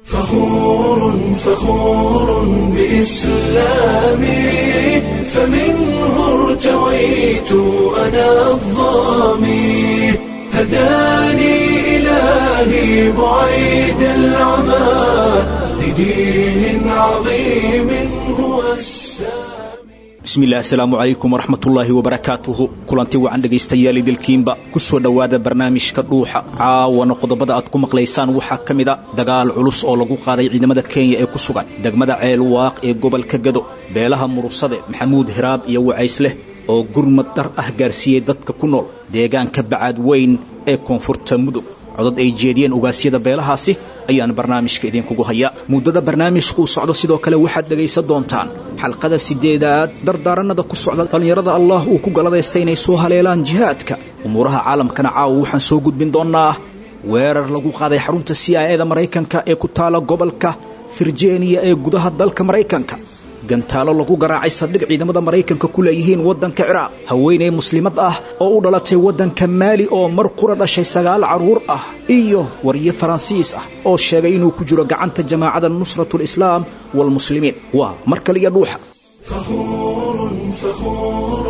فخور فخور بإسلامي فمنه ارتويت أنا الظامي هداني إلهي بعيد العمى لدين عظيم هو السامي bismillahi asalaamu calaykum waraxmatullaahi wabarakaatuhu kulanti wacan dhegaystayaal idilkiinba ku soo dhowaada barnaamijka dhuuxa caawana qodobada aad ku maqlaysaan waxaa ka mid a dagaal culus oo lagu qaaday ciidamada kenya ee ku sugan degmada ceel waaq ee gobolka gado beelaha murusade maxamuud hiraab iyo wacaysleh oo gurmad dhar ah gaarsiiyey dadka ku nool deegaanka bacaad weyn ee koonfurta mudug codad ay jeediyeen ugaasyada beelahaasi ayaan barnaamijka idinkugu hayaa muddada barnaamijkuu socdo sidoo kale waxaad dhegaysan doontaan xalqada sideedaad dardaaranada ku socda dhallinyarada allah uu ku galadaystay inay soo haleelaan jihaadka umuuraha caalamkana caawa waxaan soo gudbin doonnaa weerar lagu qaaday xarunta c i eda maraykanka ee ku taala gobolka virginiya ee gudaha dalka maraykanka gantaalo lagu garaacay saldhig ciidamada maraykanka ku leeyihiin waddanka ciraaq haweeney muslimad ah oo u dhalatay waddanka maali oo mar qura dhashay sagaal carruur ah iyo wariye faransiis ah oo sheegay inuu ku jiro gacanta jamaacada nusratulislaam waalmuslimiin waa mar kale iyo dhuuxa فخور فخور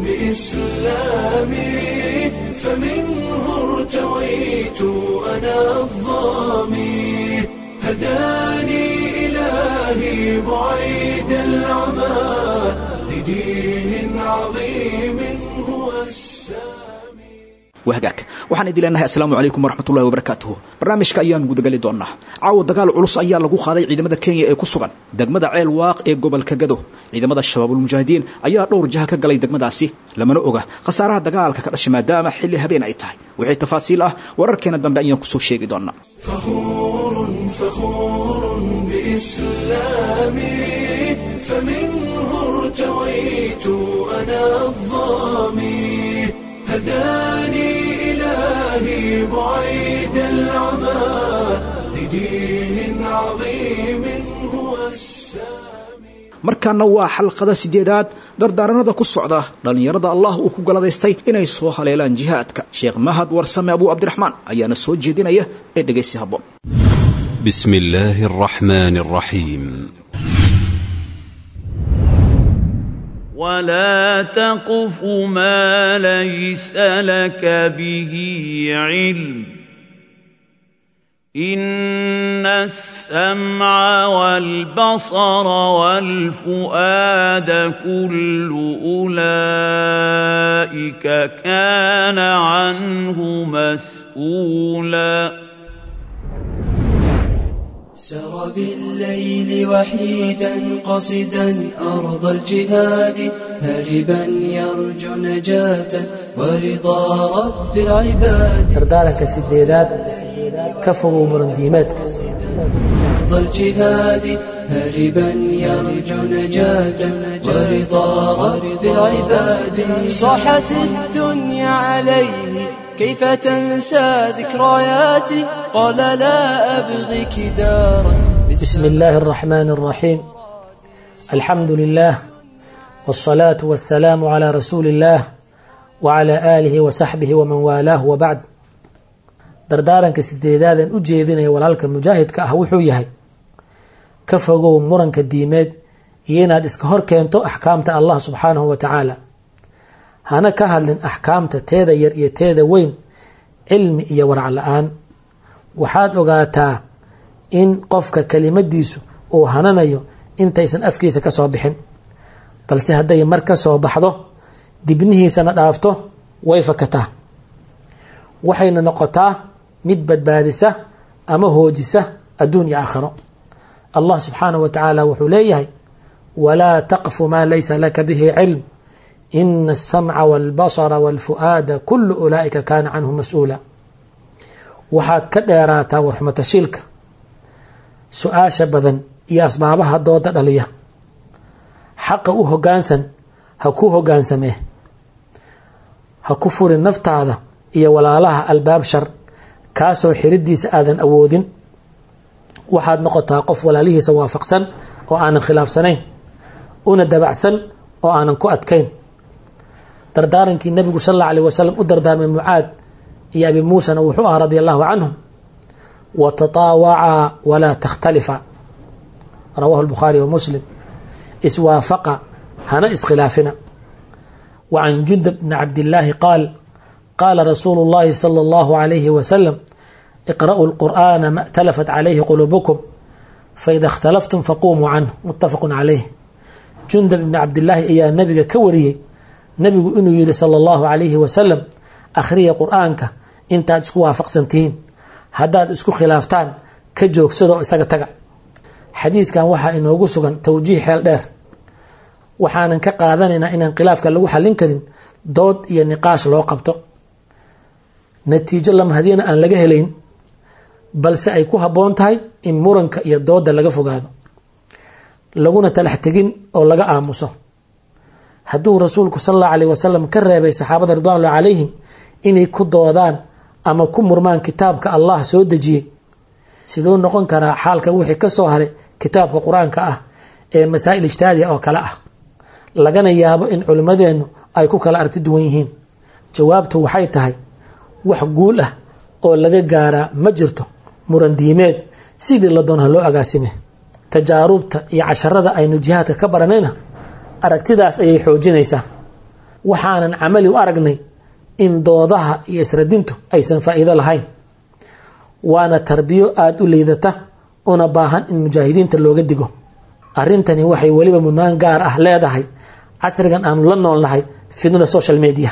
بإسلامي فمنه ارتويت أنا الظامي هداني إلهي بعيد العمى لدين عظيم هو السامي wahagaag waxaan idin leenahay assalaamu calaykum waraxmatullahi wabarakaatuhu barnaamijka ayaan gudagali doonnaa caawa dagaal culus ayaa lagu qaaday ciidamada kenya ee ku sugan degmada ceel waaq ee gobolka gado ciidamada shabaabulmujaahidiin ayaa dhowr jaha ka galay degmadaasi lamana oga khasaaraha dagaalka ka dhashay maadaama xilli habeen ay tahay wixii tafaasiil ah wararkeena dambe ayaan kusoo sheegi doonnaa فخور فخور بإسلامي فمنه ارتويت أنا الظامي هداني إلهي بعيد العمى لدين عظيم هو السامي markaana waa xalqada sideedaad dardaaranada ku socda dhallinyarada allah uu ku galadaystay inay soo haleelaan jihaadka sheekh mahad warsame abuu cabdiraxmaan ayaana soo jeedinaya ee dhegaysi habboon بسم الله الرحمن الرحيم ولا تقف ما ليس لك به علم ان السمع والبصر والفؤاد كل اولئك كان عنه مسؤولا سر بالليل وحيدا قصدا أرض الجهاد هربا يرجو نجاة ورضا رب العباد dardaaranka sideedaad ka fogow murandiimeedka أرض الجهاد هربا يرجو نجاة ورضا رب العباد صاحت الدنيا عليه كيف تنسى ذكرياتي قال لا أبغيك دارا بسم الله الرحمن الرحيم الحمد لله والصلاة والسلام على رسول الله وعلى آله وصحبه ومن والاه وبعد dardaaranka sideedaadan u jeedinaya walaalka mujaahidka ah wuxuu yahay ka fogow muranka diimeed iyo inaad iska hor keento axkaamta allah subxaanahu wa tacaala hana ka hadlin axkaamta teeda yar iyo teeda weyn cilmi iyo warac la-aan waxaad ogaataa in qofka kelimadiisu uu hananayo intaysan afkiisa ka soo bixin balse hadday mar ka soo baxdo dibnihiisana dhaafto way fakataa waxayna noqotaa mid badbaadisa ama hoojisa adduun iyo aakhiro allah subxaanahu wa tacaala wuxuu leeyahay walaa taqfu maa laysa laka bihi cilm ina asamca walbasara walfu'aada kullu ulaa'ika kaana canhu mas-uula waxaad ka dheeraataa warxumatashiilka su-aasha badan iyo asbaabaha dooda dhaliya xaqa u hogaansan ha ku hogaansamee ha ku furin naftaada iyo walaalaha albaab shar kaasoo xiridiisa aadan awoodin waxaad noqotaa qof walaalihiisa waafaqsan oo aanan khilaafsanayn una dabacsan oo aanan ku adkayn dardaarankii nabigu sal alla alيh wasalam u dardaarmay mucaad iyo abi muusena wuxuu ahaa radi allahu canhum watataawacaa walaa takhtalifa rawahu lbukhaari wa muslim iswaafaqa hana iskhilaafina wa can jundab bni cabdillaahi qaal qaala rasuulu llahi sala allahu alayhi wasalam iqra'uu lqur'aana ma اtalafat calayhi quluubukum faida اkhtalaftum faqumuu canhu muttafaqu calayh jundab ibni cabdillaahi ayaa nabiga ka wariyey nabigu inuu yihi sala allahu alayhi wasalam akhriya qur'aanka intaad isku waafaqsan tihiin haddaad isku khilaaftaan ka joogsado isaga taga xadiiskan waxaa inoogu sugan towjiih xeel dheer waxaanan ka qaadanaynaa inaan khilaafka lagu xallin karin dood iyo niqaash loo qabto natiijo lamahadiyana aan laga helayn balse ay ku habboon tahay in muranka iyo dooda laga fogaado laguna talax tegin oo laga aamuso hadduu rasuulku sal allahu alayh wasalam ka reebay saxaabada ridwaanullah calayhim inay ku doodaan ama ku murmaan kitaabka allah soo dejiyey siduu noqon karaa xaalka wixii ka soo haray kitaabka qur-aanka ah ee masaa'il ijtihaadiya oo kale ah lagana yaabo in culimmadeennu ay ku kala aragti duwan yihiin jawaabtu waxay tahay wax guul ah oo laga gaaraa ma jirto muran diimeed sidii la doon ha loo agaasime tajaarubta iyo casharada aynu jihaadka ka baranayna aragtidaas ayay xoojinaysaa waxaanan camali u aragnay in doodaha iyo isradintu aysan faa'iido lahayn waana tarbiyo aada u liidata una baahan in mujaahidiinta looga digo arrintani waxay weliba mudnaan gaar ah leedahay casrigan aanu la noolnahay fidnada social media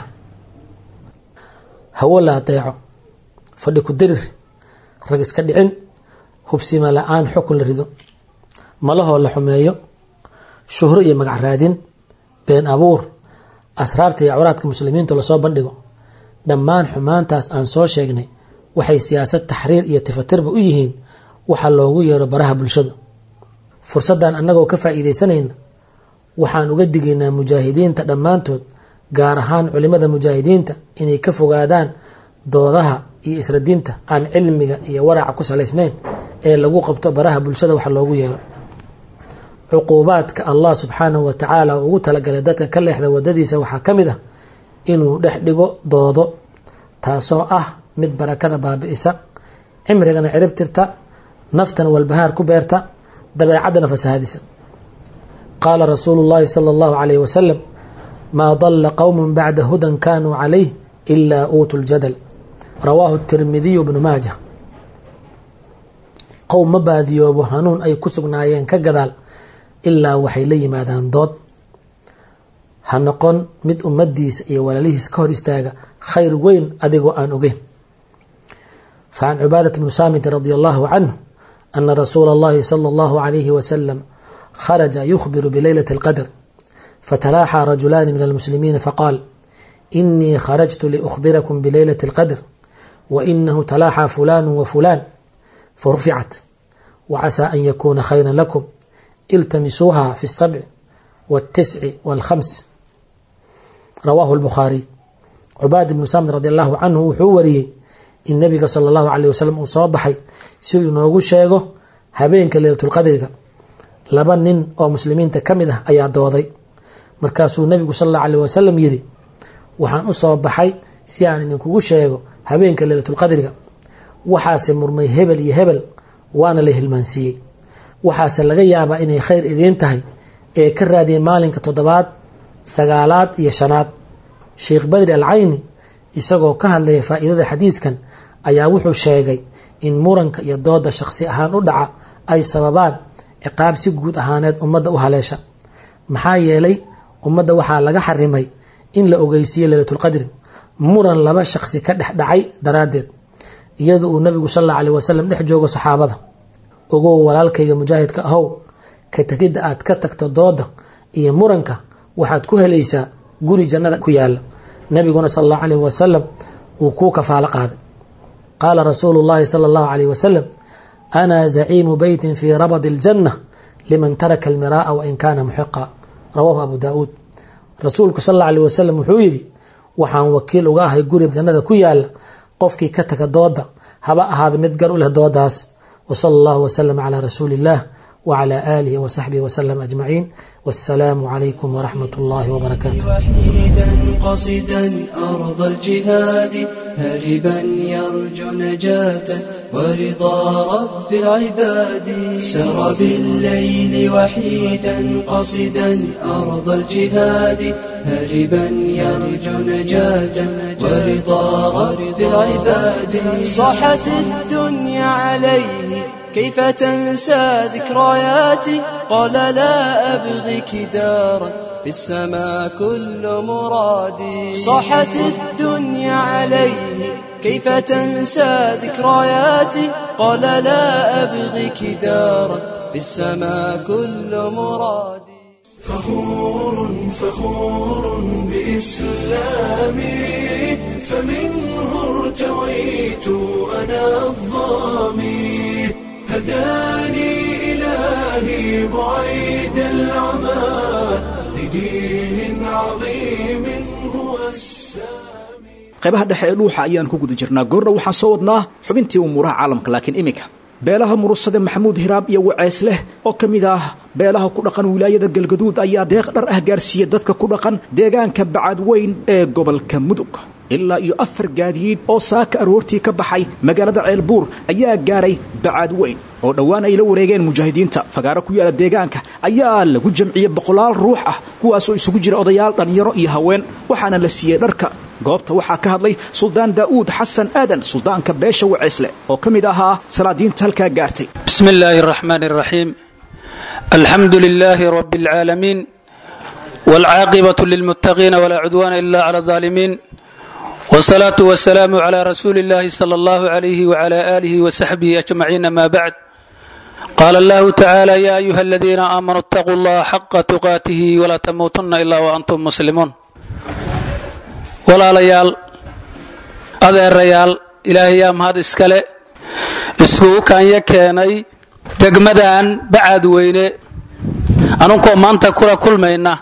hawo la adeeco fadhi ku dirir rag iska dhicin hubsima la-aan xukun la rido malahoo la xumeeyo shuhro iyo magac raadin been abuur asraarta iyo cawraadka muslimiinta lasoo bandhigo dhammaan xumaantaas aan soo sheegnay waxay siyaasad taxriir iyo tifatirba u yihiin waxa loogu yeero baraha bulshada fursaddan annagoo ka faa'iidaysanayna waxaan uga digaynaa mujaahidiinta dhammaantood gaar ahaan culimada mujaahidiinta inay ka fogaadaan doodaha iyo isradinta aan cilmiga iyo waraca ku salaysnayn ee lagu qabto baraha bulshada waxa loogu yeero cuquubaadka allah subxaanahu wa tacaala ugu talagalay dadka ka leexda wadadiisa waxaa ka mid ah inuu dhex dhigo doodo taasoo ah mid barakada baabi'isa cimrigana cirib tirta naftana walbahaar ku beerta dabeecaddana fasahaadisa qaala rasuulu llahi sala allahu calayh wasalam maa dalla qowmun bacda hudan kaanuu calayh ilaa uutu ljadal rawaahu tirmidiyu bnu maaja qowm ma baadiyoobo hanuun ay ku sugnaayeen ka gadaal ilaa waxay la yimaadaan dood ha noqon mid ummadiisa iyo walaalihiis ka hor istaaga khayr weyn adigoo aan ogeyn fa can cubaadat bni saamit radi allahu canhu ana rasuula اllahi salى اllahu alayhi wasalam kharaja yukhbiru bileylati اlqadr fatalaaxaa rajulaani min almuslimiina faqaal inii kharajtu liukhbirakum bileylati اlqadr wainahu talaaxaa fulan wafulan faruficat wacasaa an yakuna khayra lakum iltamisuuha fi الsabc wاltisci wاlkhams rawaahu اlbukhaariy cubaad ibnu saamid radi allahu canhu wuxuu wariyey in nabiga sala allahu alayh wasalam uu soo baxay si uu inoogu sheego habeenka leylatulqadriga laba nin oo muslimiinta ka mid ah ayaa dooday markaasuu nabigu sal allahu alayh wasalam yidhi waxaan u soo baxay si aan idinkugu sheego habeenka leylatulqadriga waxaase murmay hebel iyo hebel waana la hilmaansiiyey waxaase laga yaabaa inay khayr idiin tahay ee ka raadiyay maalinka toddobaad sagaalaad iyo shanaad sheikh badri alcayni isagoo ka hadlaya faa'iidada xadiiskan ayaa wuxuu sheegay in muranka iyo dooda shakhsi ahaan u dhaca ay sababaan ciqaab si guud ahaaneed ummadda u haleesha maxaa yeelay ummadda waxaa laga xarimay in la ogeysiiye leylatulqadri muran laba shakhsi ka dhex dhacay daraaddeed iyadoo uu nabigu sal alla aleh wasalam dhex joogo saxaabada ogow walaalkayga mujaahidka ahow ka tegidda aad ka tagto dooda iyo muranka waxaad ku helaysaa guri jannada ku yaala nabiguna sal allahu alayh wasalam wuu kuu kafaalo qaaday qaala rasuulu llahi sala allahu alayh wasalam ana zaciimu beytin fii rabadi aljanna liman taraka almiraaa wain kaana muxiqa rawaahu abu daauud rasuulku sal alla alayh wasalam wuxuu yidhi waxaan wakiil uga ahay guri jannada ku yaala qofkii ka taga dooda haba ahaada mid gar u leh doodaas wsala allahu wslm calaa rasuuli illah wclى aalihi wsaxbihi wslm ajmaciin wassalaamu calaykum wraxmat اllahi wbarakaatu وحيدا قصدا أرض الجهاد هربا يرجو نجاة ورضا رب العباد سر بالليل وحيدا قصدا أرض الجهاد هربا يرجو نجاة ورضا رب العباد صاحت الدنيا عليه كيف تنسى ذكرياتي قال لا أبغيك دارا في السماء كل مرادي صاحت الدنيا عليه كيف تنسى ذكرياتي قال لا أبغيك دارا في السماء كل مرادي فخور فخور بإسلامي فمنه ارتويت أنا الظامي هداني إلهي بعيد العمى لدين عظيم هو السامي qaybaha dhexe ee dhuuxa ayaan ku guda jirnaa goorna waxaan soo wadnaa xubintii umuuraha caalamka laakiin iminka beelaha murusade maxamuud hiraab iyo waceys leh oo ka mid ah beelaha ku dhaqan wilaayada galgaduud ayaa deeq dhar ah gaarsiiya dadka ku dhaqan deegaanka bacadweyn ee gobolka mudug ilaa iyo afar gaadiid oo saaka aroortii ka baxay magaalada ceelbuur ayaa gaaray bacaadweyn oo dhowaan ay la wareegeen mujaahidiinta fagaaro ku yaala deegaanka ayaa lagu jamciyey boqolaal ruux ah kuwaasoo isugu jira odayaal dhallinyaro iyo haween waxaana la siiyey dharka goobta waxaa ka hadlay suldaan daa'uud xasan aadan suldaanka beesha waceysle oo ka mid ahaa salaadiinta halkaa gaartay بسم الله الرحمن الرحيم الحمد لله رب العالمين والعاقبة للمتقين ولا عدوان إلا على الظالمين والصلاة والسلام على رسول الله صلى الله عليه وعلى آله وصحبه أجمعين ما بعد قال الله تعالى يا أيها الذين آمنوا اتقوا الله حق تقاته ولا تموتن إلا وأنتم مسلمون ولا ليال adeerayaal ilaahay yaa mahad iskale iskugu kaanya keenay degmadan bacad weyne anunkoo maanta kula kulmayna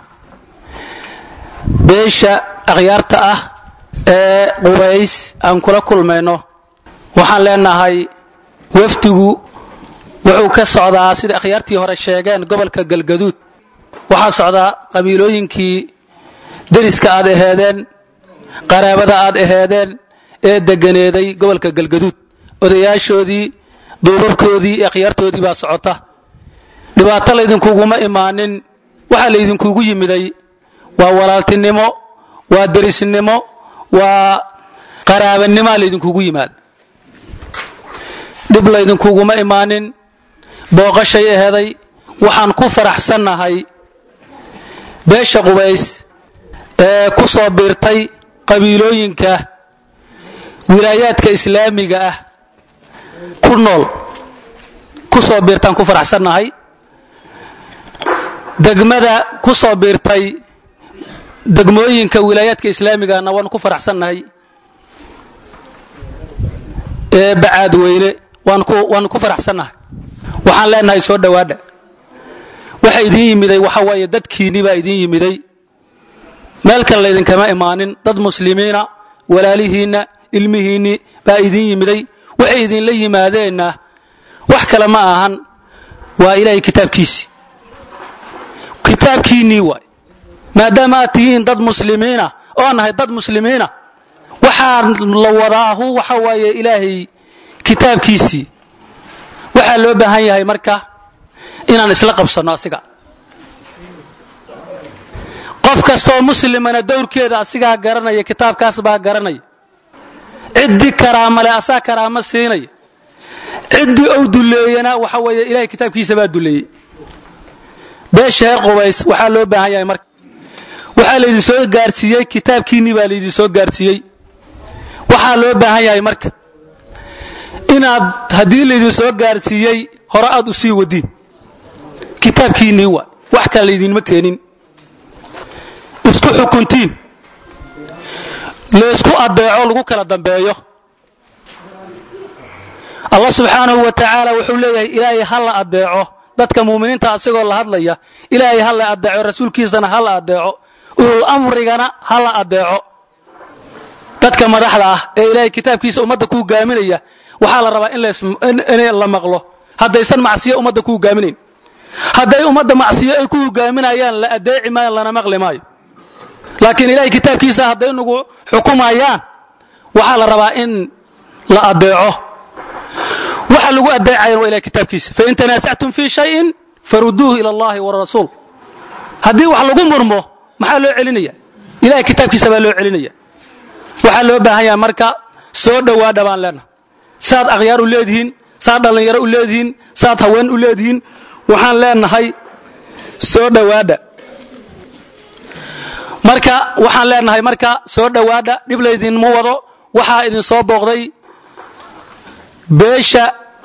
beesha akhyaarta ah ee qubays aan kula kulmayno waxaan leenahay wafdigu wuxuu ka socdaa sida akhyaartii hore sheegeen gobolka galgaduud waxaa socdaa qabiilooyinkii deriska aad aheedeen qaraabada aad aheedeen ee deganeeday gobolka galgaduud odayaashoodii duubabkoodii ee akhyaartoodii baa socota dhibaato laydinkuguma imaanin waxaa laydinkugu yimiday waa walaaltinimo waa derisnimo waa qaraabanimoa laydinkugu yimaada dhib laydinkuguma imaanin booqashay aheeday waxaan ku faraxsannahay beesha qubays ee ku soo biirtay qabiilooyinka wilaayaadka islaamiga ah ku nool ku soo biirtaan ku faraxsannahay degmada ku soo biirtay degmooyinka wilaayaadka islaamigana waan ku faraxsannahay ee bacaad weyne waan ku faraxsannahay waxaan leenahay soo dhowaadha waxa idin yimiday waxa waaye dadkiinni baa idin yimiday meel kale laydinkama imaanin dad muslimiina walaalihiinna ilmihiinni baa idin yimiday waxay idinla yimaadeenna wax kale ma ahan waa ilaahay kitaabkiisii kitaabkiinnii waay maadaama aad tihiin dad muslimiina oo nahay dad muslimiina waxaa la wadaahu waxa waaye ilaahay kitaabkiisii waxaa loo baahan yahay marka inaan isla qabsanno asiga qof kastoo muslimana dowrkeeda asigaa garanaya kitaabkaas baa garanaya ciddii karaamale asaa karaamo siinaya ciddii ou duleeyana waxa weeye ilahay kitaabkiisa baa duleeyey beesha heer qubays waxaa loo baahan yahay marka waxaa laydin soo gaarsiiyey kitaabkiinnii baa laydin soo gaarsiiyey waxaa loo baahan yahay marka inaad haddii laydin soo gaarsiiyey hore aad u sii wadiin kitaabkiinnii waa wax kale laydinma keenin isku xukuntiin laysku adeeco lagu kala dambeeyo allah subxaanahu wa tacaala wuxuu leeyahay ilaahay ha la adeeco dadka muuminiinta asagoo la hadlaya ilaahay ha la adeeco rasuulkiisana ha la adeeco ulul amrigana ha la adeeco dadka madaxda ah ee ilaahay kitaabkiisa ummadda ku hogaaminaya waxaa la rabaa in la maqlo haddaysan macsiyo ummadda ku hogaaminayn hadday ummadda macsiyo ay ku hogaaminayaan la adeeci maayo lana maqli maayo laakiin ilahay kitaabkiisa hadday nagu xukumayaan waxaa la rabaa in la adeeco waxa lagu adeecayan waa ilahay kitaabkiisa fain tanaasactum fii shayin faruduuhu ila allahi warasuul haddii wax lagu murmo maxaa loo celinaya ilahay kitaabkiisa baa loo celinaya waxaa loo baahan yahay marka soo dhowaadha baan leenaha saad akhyaar u leedihiin saad dhallinyaro u leedihiin saad haween u leedihiin waxaan leenahay soo dhowaadha marka waxaan leenahay marka soo dhowaadha dhib laydinma wado waxaa idin soo booqday beesha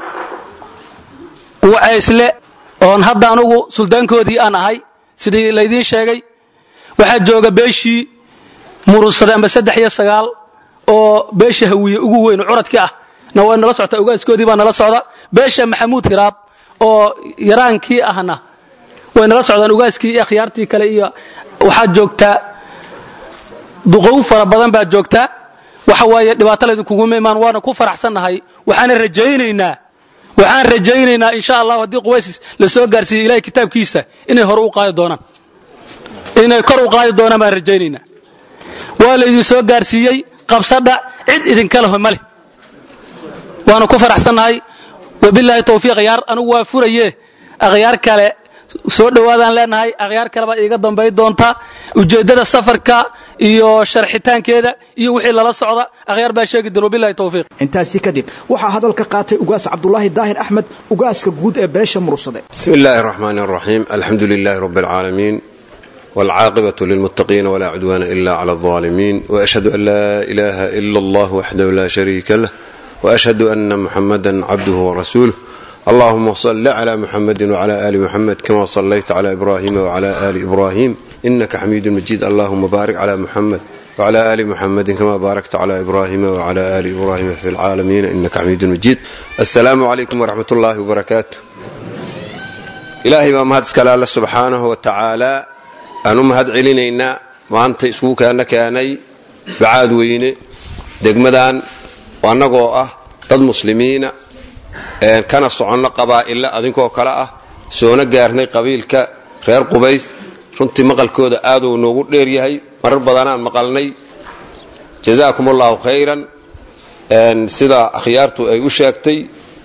wacaysle oon hadda anugu suldaankoodii aan ahay sidii laydiin sheegay waxaa jooga beeshii murunsaday amba saddex iyo sagaal oo beesha hawiye ugu weyn curadkii ah na waa nala socta ogaaskoodii baa nala socda beesha maxamuud hiraab oo yaraankii ahna way nala socdaan ogaaskii iyo akhyaartii kale iyo waxaad joogtaa duqow fara badan baad joogtaa waxa waaye dhibaato laydinkuguima imaan waana ku faraxsannahay waxaana rajaynaynaa waxaan rajaynaynaa insha allah haddii quways la soo gaarsiiyo ilahay kitaabkiisa inay hore u qaadi doonaan inay kor u qaadi doonaan baan rajaynaynaa waa laydin soo gaarsiiyey qabsadha cid idinka leho ma leh waana ku faraxsannahay wabilaahi tawfiiq akhyaar anugu waa furaye akhyaar kale soo dhowaadaan leenahay akhyaar kale baa iiga dambay doonta ujeeddada safarka iyo sharxitaankeeda iyo wixii lala socda akhyaar baa sheegi doon wabilahi tawfiiq intaasi kadib waxaa hadalka qaatay ugaas cabdulaahi daahir axmed ugaaska guud ee beesha murursade بسم الله الرحمن الرحيم الحمد لله رب العالمين والعاقبة للمتقين ولا عدوان إلا على الظالمين وأشهد أن لا إله إلا الله وحده لا شريك له وأشهد أن محمدا عبده ورسوله اللهم صل على محمد وعلى آل محمد كما صليت على إبراهيم وعلى آل إبراهيم إنك حميد مجيد اللهم بارك على محمد وعلى آل محمد كما باركت على إبراهيم وعلى آل إبراهيم في العالمين إنك حميد مجيد السلام عليكم ورحمة الله وبركاته ilaahay baa mahad iskale alle subxaanahu wa tacaalaa aan u mahad celinaynaa maanta iskugu kaana keenay bacaad weyne degmadan annagoo ah dad muslimiina kana soconno qabaa'ille adinkoo kale ah soona gaarnay qabiilka reer qubays runtii maqalkooda aaduu noogu dheer yahay marar badanaan maqalnay jazaakum allahu khayran sida akhyaartu ay u sheegtay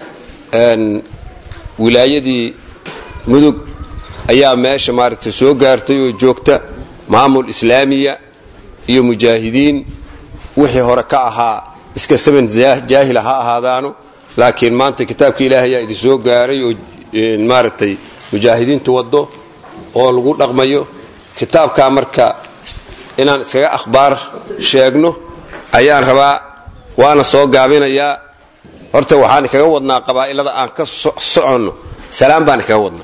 wilaayadii mudug ayaa meesha maaragtay soo gaartay oo joogta maamul islaamiya iyo mujaahidiin wixii hore ka ahaa iska saban jaahila ha ahaadaano laakiin maanta kitaabka ilaahay ayaa idin soo gaaray oo maaragtay mujaahidiintu waddo oo lagu dhaqmayo kitaabkaa marka inaan iskaga akhbaar sheegno ayaan rabaa waana soo gaabinayaa horta waxaan kaga wadnaa qabaa'ilada aan ka soconno salaam baan kaga wadnaa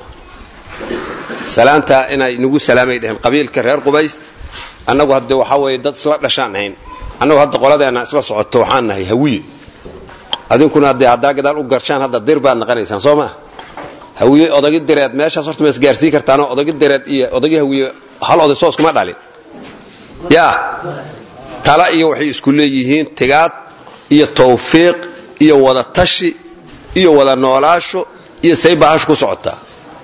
salaantaa inay nagu salaamay dheheen qabiilka reer qubays annagu hadde waxaa weeye dad isla dhashaan ahayn annagu hadda qoladeenna isla socoto waxaan nahay hawiye adinkuna haddee haddaa gadaal u garshaan hadda dir baad naqanaysaan soo maa hawiye odagi direed meeshaas horta ma isgaarsii kartaanoo odagi direed iyo odagi hawiye hal oday soos kuma dhalin yaa tala iyo waxay isku leeyihiin tigaad iyo tawfiiq iyo wada tashi iyo wada noolaasho iyo say bahashu ku socotaa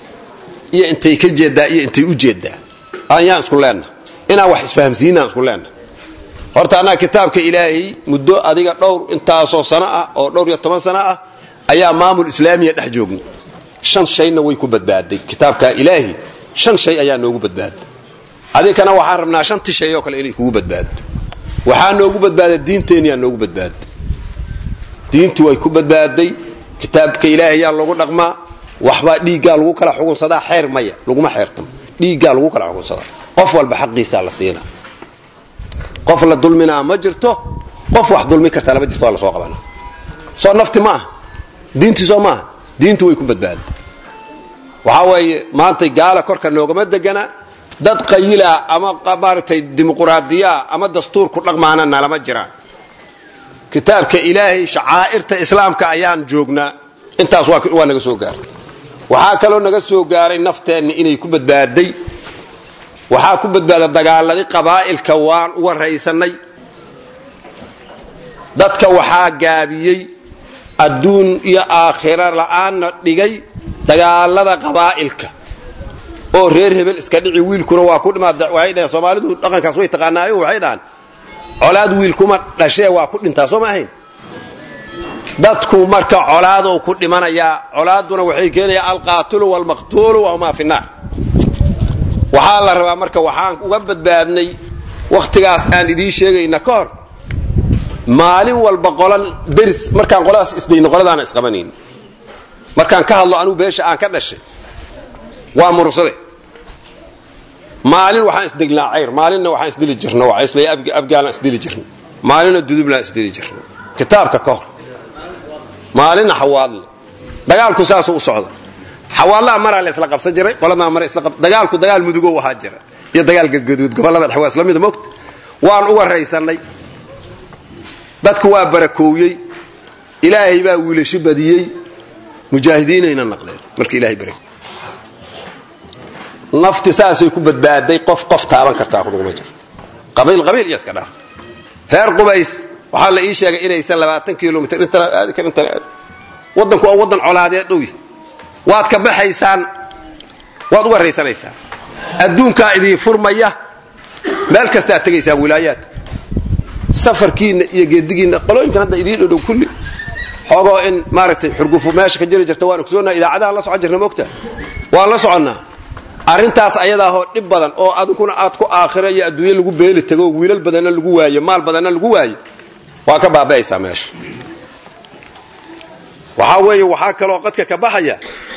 iyo intay ka jeeddaa iyo intay u jeeddaa ayaan isku leenna inaan wax isfahamsiinaan isku leenna horta annaga kitaabka ilaahay muddo adiga dhowr intaasoo sano ah oo dhowr iyo toban sano ah ayaa maamul islaamiya dhex joogna shan shayna way ku badbaaday kitaabka ilaahi shan shay ayaa noogu badbaaday adinkana waxaan rabnaa shantii shay oo kale inay kugu badbaado waxaa noogu badbaaday diinteenniyaa noogu badbaaday diintu way ku badbaaday kitaabka ilaahay ayaa loogu dhaqmaa waxbaa dhiiggaa lagu kala xukunsadaa xeer maya laguma xeertamo dhiiggaa lagu kala xukunsadaa qof walba xaqiisaa la siinaa qof la dulminaa ma jirto qof wax dulmi kartaa lama jirto waa la soo qabanaa soo nafti ma aha diintii soo maaha diintu way ku badbaaday waxaa weeye maantay gaala korka noogama degana dad qayilaa ama maaragtay dimuquraadiyaa ama dastuur ku dhaqmaana nalama jiraan kitaabka ilaahay shacaa'irta islaamka ayaan joognaa intaas waa naga soo gaartay waxaa kaloo naga soo gaaray nafteenna inay ku badbaaday waxaa ku badbaada dagaaladii qabaa'ilka waan uga raysannay dadka waxaa gaabiyey adduun iyo aakhira la'aanna dhigay dagaalada qabaa'ilka oo reer hebel iska dhici wiilkuna waa ku dhimaad waxay dhaheen soomaalidu dhaqankaas way taqaanaayo waxay dhahaan colaad wiil kuma dhashee waa ku dhintaa soo ma ahayn dadku marka colaadow ku dhimanayaa colaaduna waxay keenayaa alqaatilu waalmaqtuulu wahumaa fi naar waxaa la rabaa marka waxaan uga badbaadnay wakhtigaas aan idiin sheegayna ka hor maalin walba qolan deris markaan qoladaas isdayno qoladaana isqabanayn markaan ka hadlo anugu beesha aan ka dhashay waa murursade maalin waxaan isdegnaa cayr maalinna waxaan isdili jirna waisla abgaalaan isdili jirna maalinna dudublaan isdili jirna kitaabka ka hor maalinna xawaadle dagaalku saasuu u socda xawaadlaha maraa la isla qabsan jiray qoladaa mara isla dagaalku dagaal mudugow ahaa jira iyo dagaal gadgaduud gobollada dhexe waa isla mida mogta waan uga raysannay dadku waa barakoowyey ilaahay baa wiilasho badiyey mujaahidiinayna naqdeen marka ilahay barak nafti saasay ku badbaaday qof qof taaban kartaa kuduguma jiro qabiil qabiil iyo iska dhaaf reer qubays waxaa la ii sheegay inaysan labaatan kilomitr intana aadi kar intana aadi waddanku waa waddan colaadeed dhowy waad ka baxaysaan waad uga raysanaysaan adduunkaa idii furmaya meel kastaa tegaysaan wilaayaadka safarkiinna iyo geedigiinna qolooyinkan hadda idiin dhodhow kulli xoogoo in maaragtay xurgufu meesha ka jiri jirta waan ogsoonnaa idaacadaha la socon jirna mogta waan la soconnaa arrintaas ayadaahoo dhib badan oo adinkuna aad ku aakhira iyo adduunye lagu beeli tago wiilal badanna lagu waayo maal badanna lagu waayo waa ka baaba'aysaa meesha waxaa weeye waxaa kaloo qadka ka baxaya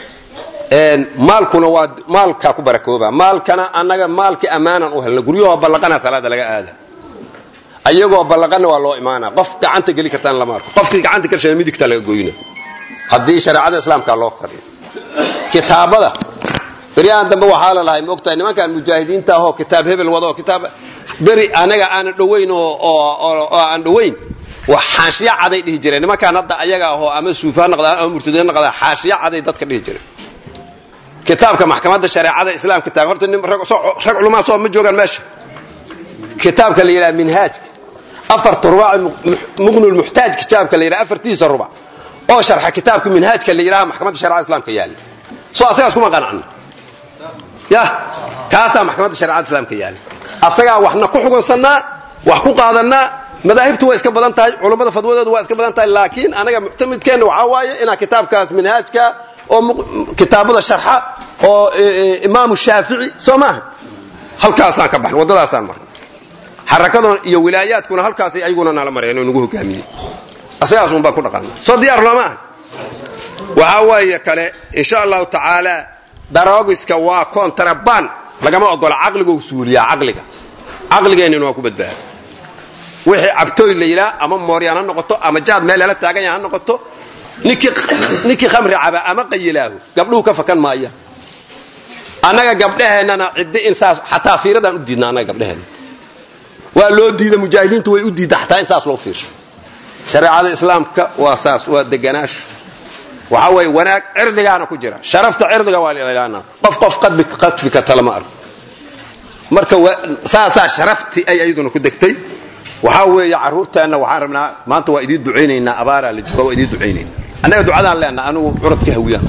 maalkuna waa maalkaa ku barakooba maalkana annaga maalkii ammaanan u helna guryahoo ballaqana salaada laga aada ayagoo ballaqanna waa loo imaana qof gacanta geli kartaan lama arko qofkii gacanta gelshaa midigta laga goyna haddii shareecada islaamka loo fadhiiso kitaabada beryahan dambe waxaa la lahay maogtahay nimankan mujaahidiinta ahoo kitaab hebel wado kitaab beri anaga aanan dhowayn oo aan dhowayn xaashiya caday dhihi jireen nimankaan hadda ayaga ahoo ama suufaa noqdaan ama murtadiin noqdaan xaashiya caday dadka dhihi jireen kitaabka maxkamadda shareecada islaamka taagan horta rag culumaa soo ma joogaan meesha kitaabka la yidhaha minhaajka afarta rubac muqnulmuxtaaj kitaabka la yidhaha afartiisa rubac oo sharxa kitaabka minhaajka la yidhaha maxkamadda shareecada islaamka yaalla soo asagaas kuma qanacno ya kaasaa maxkamadda shareecada islaamka yaalla asagaa waxna ku xugunsannaa wax ku qaadannaa madaahibtu waa iska badan tahay culummada fadwadoodu waa iska badan tahay laakiin anaga muctamidkeenna waxaa waaye inaa kitaabkaas minhaajka oo kitaabada sharxa oo imaamu shaafici soo maaha halkaasaan ka baxna waddadaasaan marna xarakadoon iyo wilaayaadkuna halkaasay ayaguna nala mareen oo nagu hogaamiyey asagaas un baan ku dhaqanna soo diyaar looma aha waxaa waaye kale insha allahu tacaala daroogiska waa kontrabaan lagama ogola caqligou suuliyaa caqliga caqligeennina waa ku badbaada wixii cabtooy la yidhaha ama mooryaan ha noqoto ama jaad meel lala taagan yaha ha noqoto ninkii khamri caba ama qayilaahu gabdhuhu ka fakan maaya annaga gabdhaheennana ciddi in saas xataa fiiradaan u diidna annaga gabdhaheenna waa loo diida mujaahidiintu way u diidda xataa in saas loo fiirsho shareecada islaamka waa saas waa deganaasho waxaa weeye wanaag cirdigaana ku jira sharafta cirdiga waa lailaana qof qof qadfi karta lama arko marka saasaa sharaftii ay ayaduna ku degtay waxaa weeye carruurteenna waxaan rabnaa maanta waa idiin ducaynaynaa abaaraa la jooga waa idiin ducaynaynaa annaga ducadaan leenaha anigu curadka hawiyaan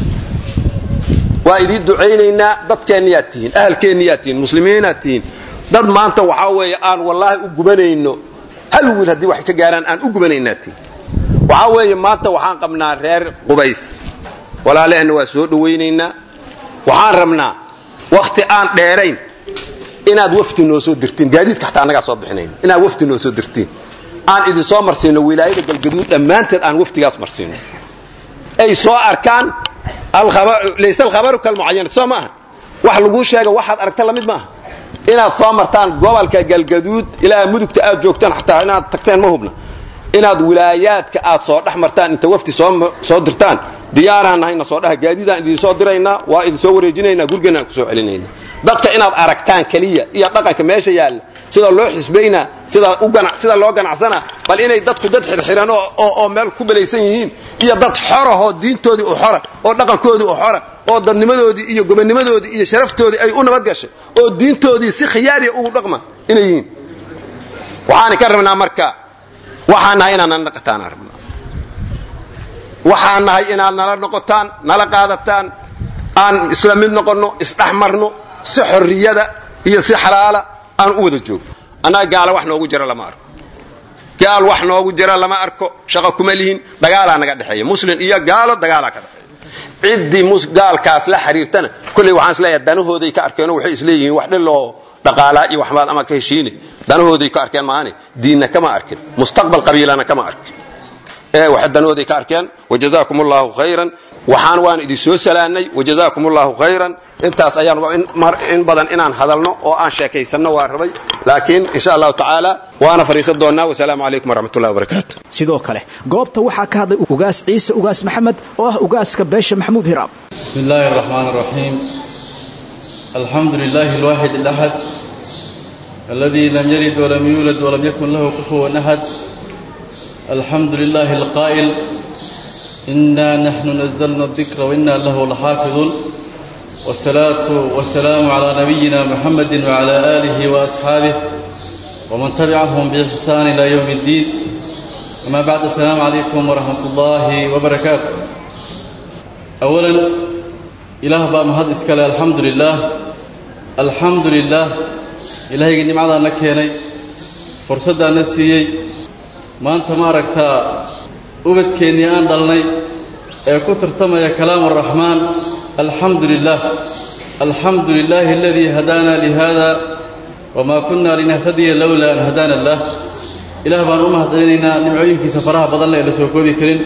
waa idiin ducaynaynaa dadkeenniyaad tihiin ahalkeenniyaad tihiin muslimiinaad tihiin dad maanta waxaa weeye aan wallaahi u gubanayno hal wiil haddii wax ka gaaraan aan u gubanaynaad tihiin waxaa weeye maanta waxaan qabnaa reer qubays walaaleheenna waa soo dhowaynaynaa waxaan rabnaa wakhti aan dheerayn inaad wafdi noo soo dirtiin gaadiidka xataa annagaa soo bixinayn inaad wafdi noo soo dirtiin aan idin soo marsiino wilaayada galgaduud dhammaanteed aan wafdigaas marsiino ay soo arkaan layse alkhabaru kalmucayanat soo maaha wax laguu sheega waxaad aragta lamid maaha inaad soo martaan gobolka galgaduud ilaa mudugta aad joogtaan xataa inaad tagteen ma hubna inaad wilaayaadka aad soo dhex martaan inta wafdi soo dirtaan diyaaraan nahayna soo dhaha gaadiidaan idin soo diraynaa waa idin soo wareejinaynaa gurigeenna aan ku soo celinayna dadka inaad aragtaan keliya iyo dhaqanka meesha yaalla sida loo xisbaynaa sida loo ganacsanaa bal inay dadku dad xirxiran oo meel ku belaysan yihiin iyo dad xorahoo diintoodii u xora oo dhaqankoodii u xora oo dadnimadoodii iyo gobonnimadoodii iyo sharaftoodii ay u nabad gashay oo diintoodii si khiyaariya ugu dhaqma inay yihiin waxaan ka rabnaa marka waxaan nahay inaad nala dhaqataan rabnaa waxaan nahay inaad nala noqotaan nala qaadataan aan isla mid noqonno isdhex marno si xorriyada iyo si xalaala aan u wada joogno annaga gaala wax noogu jira lama arko gaal wax noogu jira lama arko shaqo kuma lihin dagaalaa naga dhexeeya muslim iyo gaalo dagaalaa ka dhexeeya ciddii gaalkaas la xiriirtana kolley waxaan isleeyahay danahooday ka arkeenoo waxay isleeyihiin wax dhiloo dhaqaalaa iyo waxbaad ama ka heshiine danahooday ka arkeen maahane diinna kama arkin mustaqbal qabiilana kama arkin ee wax danahooday ka arkeen wajazaakum allahu khayran waxaan waan idin soo salaanay wajazaakum allahu khayran intaas ayaan in badan inaan hadalno oo aan sheekaysanno waa rabay laakiin insha allahu tacaala waana fadhiisan doonnaa wasalaamu calaykum waraxmatullahi wabarakaatu sidoo kale goobta waxaa ka hadlay ugaas ciise ugaas maxamed oo ah ugaaska beesha maxamuud hiraab بسم الله الرحمن الرحيم الحمد لله الواحد الأحد الذي لم يلد ولم يولد ولم يكن له كفوا أحد الحمد لله القائل إنا نحن نزلنا الذكر وإنا له لحافظون والصلاة والسلام على نبينا محمد وعلى آله وأصحابه ومن تبعهم بإحسان إلى يوم الدين أما بعد السلام عليكم ورحمة الله وبركاته أولا إله بقى مهد إسكالي الحمد لله الحمد لله إلهي قد نمعنا نكيني فرصة نسيي ما أنت ما ركتا أبدكيني أن ضلني كتر تمي كلام الرحمن الحمد لله الحمد لله الذي هدانا لهذا وما كنا لنهتدي لولا أن هدانا الله إله بان أمهد علينا نمعين في سفرها بضلنا إلى سوكوبي كريم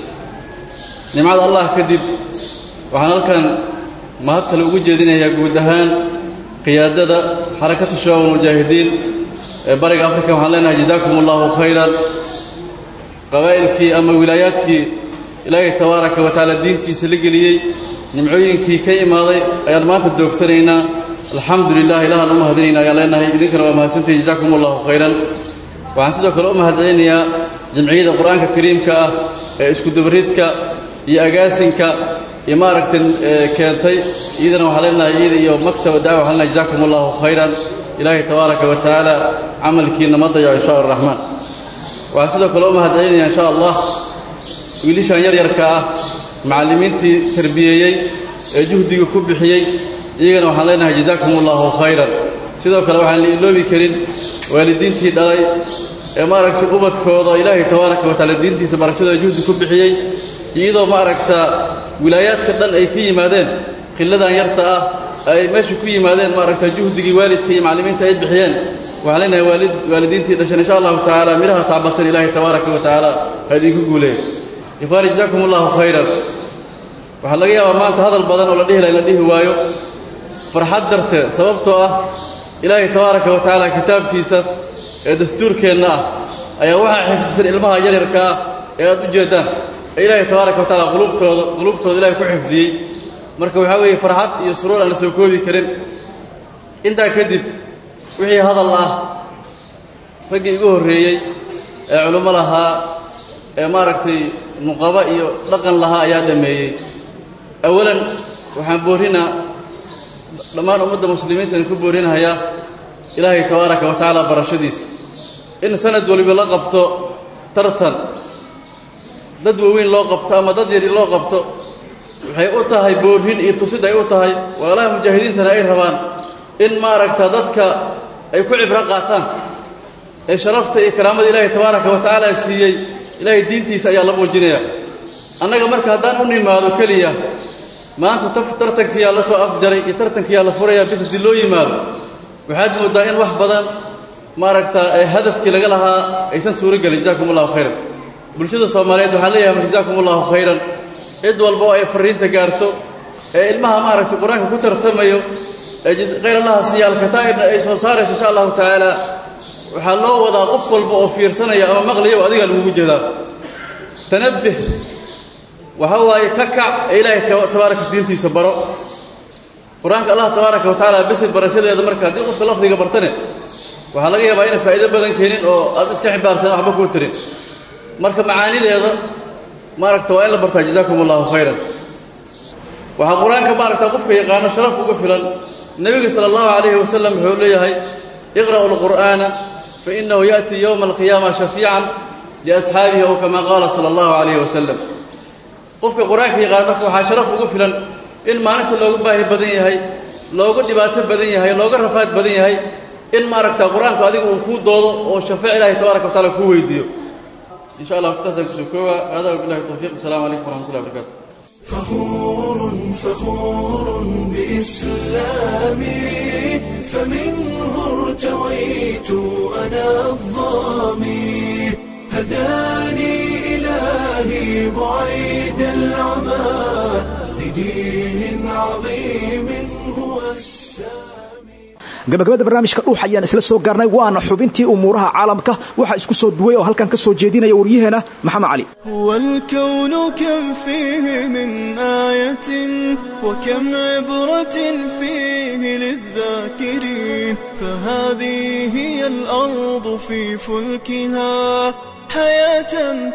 nimcada allah kadib waxaan halkan mahad kale ugu jeedinayaa guud ahaan qiyaadada xarakatu shabaab almujaahidiin ee bariga afrika waxaan leenahay jazaakum allahu khayran qabaa'ilkii ama wilaayaadkii ilaahay tabaaraka wa tacaala diintiisa la geliyey nimcooyinkii ka imaaday ayaan maanta doogsanaynaa alxamdu lilah ilahaan u mahadinayna ayaan leenahay idinkana waa mahadsantahi jazaakum allahu khayran waxaan sidoo kale u mahad celinayaa jamciyadda qur-aanka kariimka ah ee iskudabaridka iyo agaasinka iyo maaragtay keentay iyadana waxaa leenahay iyada iyo maktaba dacwa waxaa leenahay jazakum allahu khayran ilaahay tabaaraka wa tacaala camalkiina ma dayaco insha araxmaan waxaan sidoo kale u mahad celinaya insha allah wiilishan yaryarka ah macallimiintii tarbiyeeyey ee juhdiga ku bixiyey iyagana waxaan leenahay jazakum allahu khayran sidoo kale waxaan la iloobi karin waalidiintii dhalay ee maaragtay ubadkooda ilaahay tabaaraka wa tacaala diintiisa barashadooda juhdi ku bixiyey iyadoo maaragta wilaayaadka dhan ay ka yimaadeen khilladan yarta ah ay meesha ku yimaadeen maaragta juhdigii waalidka iyo macallimiinta ay bixiyeen waxaan leenahay waalid waalidiintii dhashan insha allahu tacaala midhaha taabatan ilaahay tabaaraka wa tacaala ha idinku guuleeyo ikhwaani jazaakum allahu khayran waxaa laga yaabaa maanta hadal badan oo la dhihi laha in la dhihi waayo farxad darteed sababtoo ah ilaahay tabaaraka wa tacaala kitaabkiisa ee dastuurkeenna ah ayaa waxaa xifdisan ilmaha yaryarka ah ee aad u jeeddaan ee ilaahay tabaaraka wa tacaala qulubtooda qulubtooda ilahay ku xifdiyey marka waxaa weeye farxad iyo suruur aan la soo koobi karin intaa kadib wixii hadal ah raggii igu horreeyey ee culummo lahaa ee maaragtay nuqabo iyo dhaqan lahaa ayaa dhammeeyey awalan waxaan boorrinaa dhammaan ummadda muslimiintan ku boorinahayaa ilaahay tabaaraka wa tacaala barashadiisa in sanad waliba la qabto tartan dad waaweyn loo qabto ama dad yari loo qabto waxay u tahay boorrin iyo tusid ay u tahay walaalaha mujaahidiintana ay rabaan in maaragta dadka ay ku cibro qaataan ee sharafta iyo karaamada ilaahay tabaaraka wa tacaala siiyey ilaahay diintiisa ayaa la muujinaya annaga marka haddaan u nimaado keliya maanta taf tartankiyaa la soo afjaray iyo tartankiyaa la furayaa bis haddii loo yimaado waxaad mooddaa in wax badan maaragta hadafkii laga lahaa aysan suuro gelin jazakum allahu khayran bulshada soomaaliyeed waxaan leeyahay jazakum allahu khayran cid walba oo ay farriinta gaarto ee ilmaha maaragtay qur-aanka ku tartamayo ee khayr allaha siiya alkataa'ibna ay soo saarayso insha allahu tacaala waxaa loo wadaa qof walba oo fiirsanaya ama maqlayaba adigaa lagugu jeedaa tanabbih waxa waaye ka kac ee ilaahay tabaaraka diintiisa baro qur-aanka allah tabaaraka wa tacaala besi barashadeeda marka haddii qofka lafdiga bartane waxaa laga yaabaa inay faa'iido badan keenin oo aad iska xibaarsan waxba kuu tirin marka macaanideeda maaragta waa in la bartaa jazakum allahu khayran waxaa qur-aanka maaragta qofka yaqaano sharaf uga filan nebiga sala allahu calayhi wasalam wuxuu leeyahay iqra'u alqur'aana fa innahu ya'tii yowma alqiyaama shafiican liasxaabihi ow kama qaala sala allahu calayhi wasalam qofka qur-aanka yaqaano marka waxaa sharaf uga filan in maalinta looga baahi badan yahay looga dhibaato badan yahay looga rafaad badan yahay in maaragta qur-aanku adiga uu kuu doodo oo shafeec ilaahay tabaaraka wa taala kuu weydiiyo insha allah waqtidaasaan kusoo kooba hada wabillahi tawfiiq asalaamu calaykum waraxmatullahi wabarakatu فخور فخور بإسلامي فمنه ارتويت أنا الظامي هداني إلهي بعيد العمى لدين عظيم هو السامي gabagabada barnaamijka dhuux ayaan isla soo gaarnay waana xubintii umuuraha caalamka waxaa isku soo duway oo halkan ka soo jeedinaya waryaheena maxamed cali والكون كم فيه من آية وكم عبرة فيه للذاكرين فهذه هي الأرض في فلكها حياة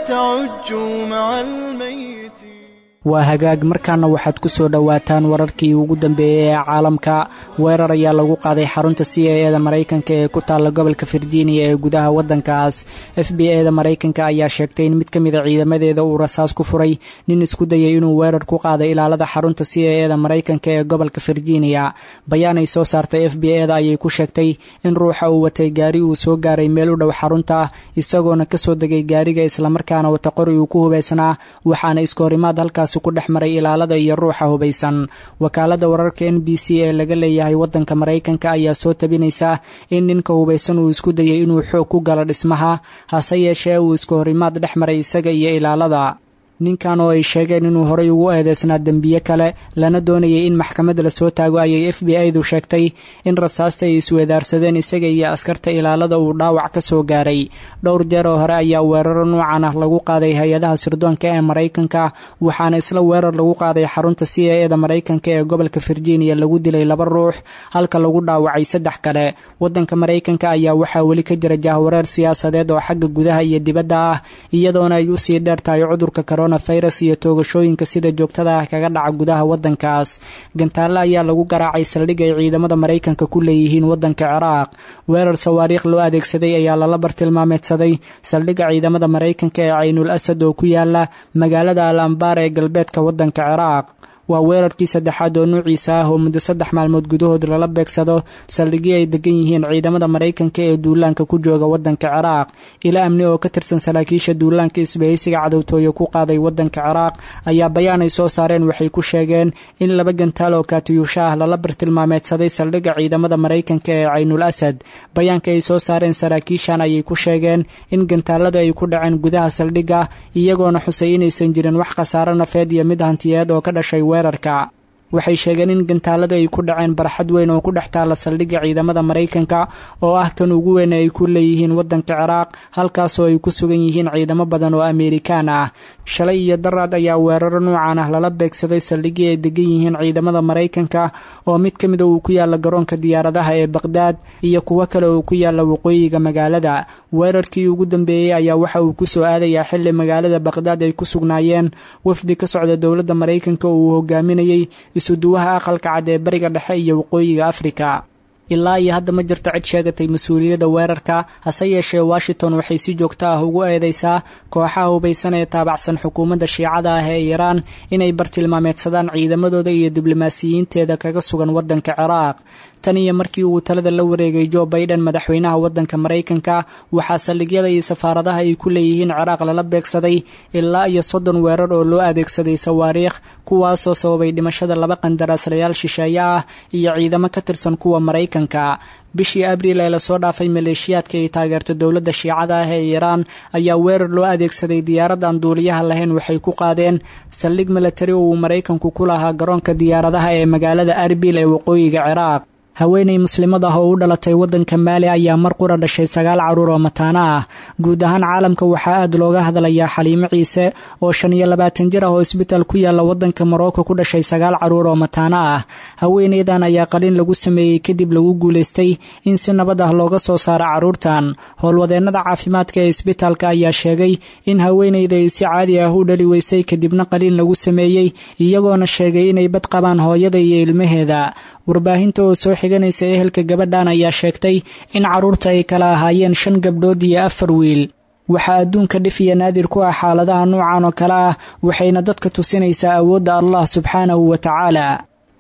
تعج مع الميت waa hagaag markaana waxaad ku soo dhowaataan wararkii ugu dambeeyey ee caalamka weerar ayaa lagu qaaday xarunta c a eda maraykanka ee ku taalla gobolka virginia ee gudaha waddankaas f b a da maraykanka ayaa sheegtay in mid ka mida ciidamadeeda uu rasaas ku furay nin isku dayay inuu weerar ku qaaday ilaalada xarunta c a eda maraykanka ee gobolka virginia bayaan ay soo saartay f b a da ayay ku sheegtay in ruuxa uu watay gaari uu soo gaaray meel u dhow xarunta isagoona kasoo degay gaariga islamarkaana wata qori uu ku hubaysnaa waxaana iskahorimaad halkaas ku dhex maray ilaalada iyo ruuxa hubaysan wakaalada wararka n b c ee laga leeyahay wadanka maraykanka ayaa soo tabinaysa in ninka hubaysan uu isku dayay inuu xoog ku galo dhismaha hase yeeshee uu iskahorimaad dhex maray isaga iyo ilaalada ninkan oo ay sheegeen inuu horay ugu eedeysnaa dembiye kale lana doonayay in maxkamad lasoo taago ayay f b a-du sheegtay in rasaasta ay isweedaarsadeen isaga iyo askarta ilaalada uu dhaawac ka soo gaaray dhowr jeer oo hore ayaa weeraro noocan ah lagu qaaday hay-adaha sirdoonka ee maraykanka waxaana isla weerar lagu qaaday xarunta c a eda maraykanka ee gobolka virginia lagu dilay laba ruux halka lagu dhaawacay saddex kale wadanka maraykanka ayaa waxaa weli ka jira jahwareer siyaasadeed oo xagga gudaha iyo dibadda ah iyadoona ay usii dheer tahay cudurka virus iyo toogashooyinka sida joogtada ah kaga dhaca gudaha wadankaas gantaale ayaa lagu garaacay saldhig ay ciidamada maraykanka ku leeyihiin wadanka ciraaq weerar sawaariikh loo adeegsaday ayaa lala bartilmaameedsaday saldhigga ciidamada maraykanka ee caynul asad oo ku yaala magaalada al ambaar ee galbeedka wadanka ciraaq waa weerarkii saddexaad oo nuuciisa ah oo muddo saddex maalmood gudahood lala beegsado saldhigii ay degan yihiin ciidamada maraykanka ee duulaanka ku jooga wadanka ciraaq ila amni oo ka tirsan saraakiisha duulaanka isbahaysiga cadowtooye ku qaaday wadanka ciraaq ayaa bayaan ay soo saareen waxay ku sheegeen in laba gantaal oo kaatiyuusha ah lala bartilmaameedsaday saldhigga ciidamada maraykanka ee caynul asad bayaanka ay soo saareen saraakiishan ayay ku sheegeen in gantaalada ay ku dhaceen gudaha saldhigga iyagoona xusay inaysan jirin wax khasaaro nafeed iyo mid hantiyeed oo ka dhashay weerarka waxay sheegeen in gantaalada ay ku dhaceen barxad weyn oo ku dhex taalla saldhigga ciidamada maraykanka oo ah tan ugu weyn ay ku leeyihiin wadanka ciraaq halkaasoo ay ku sugan yihiin ciidamo badan oo ameerikaan ah shalay iyo daraad ayaa weeraro nuucan ah lala beegsaday saldhiggii ay degan yihiin ciidamada maraykanka oo mid ka mida uu ku yaalla garoonka diyaaradaha ee baqhdaad iyo kuwo kale oo ku yaalla waqooyiga magaalada weerarkii ugu dambeeyey ayaa waxa uu ku soo aadayaa xilli magaalada baqhdaad ay ku sugnaayeen wafdi ka socda dowladda maraykanka oo uu hogaaminayey isuduwaha aqalka cad ee bariga dhexe iyo waqooyiga afrika ilaa iyo hadda ma jirto cid sheegatay mas-uuliyadda weerarka hase yeeshee washington waxay si joogto ah ugu eedeysaa kooxaha hubaysan ee taabacsan xukuumadda shiicada ah ee iiraan inay bartilmaameedsadaan ciidamadooda iyo diblomaasiyiinteeda kaga sugan wadanka ciraaq tan iyo markii uu talada la wareegay jo baiden madaxweynaha wadanka maraykanka waxaa saldhigyada iyo safaaradaha ay ku leeyihiin ciraaq lala beegsaday ilaa iyo soddon weerar oo loo adeegsaday sawaariikh kuwaasoo sababay dhimashada laba qandaraaslayaal shisheeye ah iyo ciidamo ka tirsan kuwa maraykanka bishii abriil ee lasoo dhaafay maleeshiyaadka ay taageerta dowladda shiicada ah ee iiraan ayaa weerar loo adeegsaday diyaarad aan duuliyaha lahayn waxay ku qaadeen saldhig milatari oo uu maraykanku ku lahaa garoonka diyaaradaha ee magaalada arbil ee waqooyiga ciraaq haweenay muslimad ah oo u dhalatay wadanka maali ayaa mar qura dhashay sagaal caruur oo mataano ah guud ahaan caalamka waxaa aad looga hadlayaa xaliimo ciise oo shan iyo labaatan jir ah oo isbitaal ku yaalla wadanka morocco ku dhashay sagaal caruur oo mataano ah haweenaydan ayaa qalin lagu sameeyey kadib lagu guulaystay in si nabad ah looga soo saaro caruurtan howlwadeennada caafimaadka ee isbitaalka ayaa sheegay in haweenayda ay si caadi ah u dhali weysay kadibna qalin lagu sameeyey iyagoona sheegay inay bad qabaan hooyada iyo ilmaheeda warbaahinta oo soo xiganaysa ehelka gabadhan ayaa sheegtay in carruurta ay kala ahaayeen shan gabdhood iyo afar wiil waxaa adduunka dhif iyo naadir ku ah xaaladaha noocan oo kale ah waxayna dadka tusinaysaa awoodda allah subxaanahu wa tacaala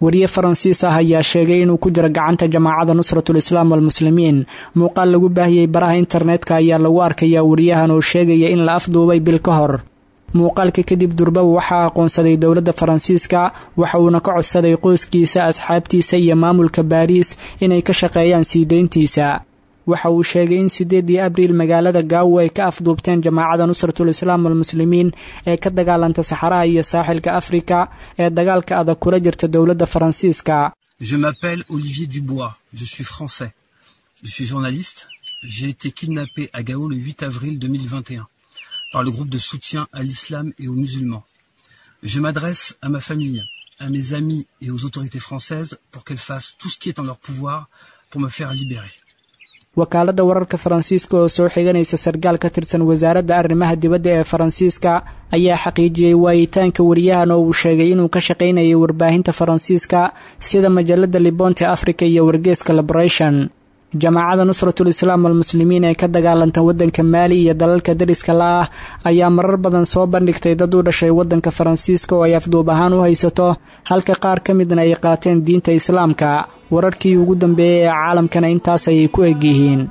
wariye faransiis ah ayaa sheegay inuu ku jiro gacanta jamaacada nusratul islaam walmuslimiin muuqaal lagu baahiyey baraha internetka ayaa lagu arkayaa wariyahan oo sheegaya in la afduubay bil ka hor muuqaalka kadib durbaba waxaa aqoonsaday dowladda faransiiska waxa uuna ka codsaday qoyskiisa asxaabtiisa iyo maamulka baariis inay ka shaqeeyaan sii deyntiisa waxa uu sheegay in sideedii abriil magaalada gaawo ay ka afduubteen jamaacada nusratul islaam walmuslimiin ee ka dagaalanta saxaraha iyo saaxilka afrika ee dagaalka adag kula jirta dowladda faransiiska Je m'appelle Olivier Dubois, je suis français. Je suis journaliste. J'ai été kidnappé à Gao le 8 avril 2021 par le groupe de soutien à l'islam et aux musulmans. Je m'adresse à ma famille, à mes amis et aux autorités françaises pour qu'elles fassent tout ce qui est en leur pouvoir pour me faire libérer. wakaaladda wararka faransiiska oo soo xiganaysa sarkaal ka tirsan wasaaradda arrimaha dibadda ee faransiiska ayaa xaqiijiyey waayitaanka wariyahan oo uu sheegay inuu ka shaqaynayay warbaahinta faransiiska sida majalada libonte africa iyo wargeeska liberation jamaacada nusratul islaam walmuslimiin ee ka dagaalanta waddanka maali iyo dalalka dariska la ah ayaa marar badan soo bandhigtay dad u dhashay waddanka faransiiska oo ay afduub ahaan u haysato halka qaar ka midna ay qaateen diinta islaamka wararkii ugu dambeeyey ee caalamkana intaas ayay ku eg yihiin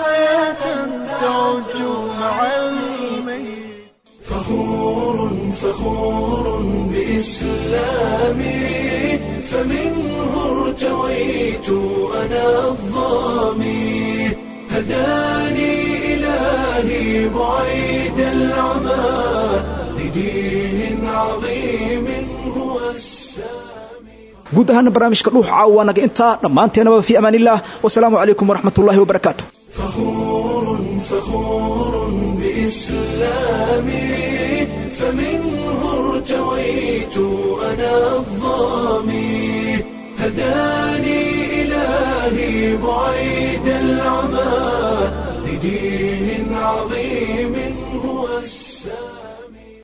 فخور بإسلامي فمنه ارتويت أنا الظامي هداني إلهي بعيد العمى لدين عظيم هو السامي guud ahaana barnaamijka dhuux caawa naga intaa dhammaanteenaba fi amaan illah wasalaamu calaykum waraxmat ullahi wabarakaatu فخور فخور بإسلامي فمنه ارتويت أنا الظامي هداني إلهي بعيد العمى لدين عظيم هو السلام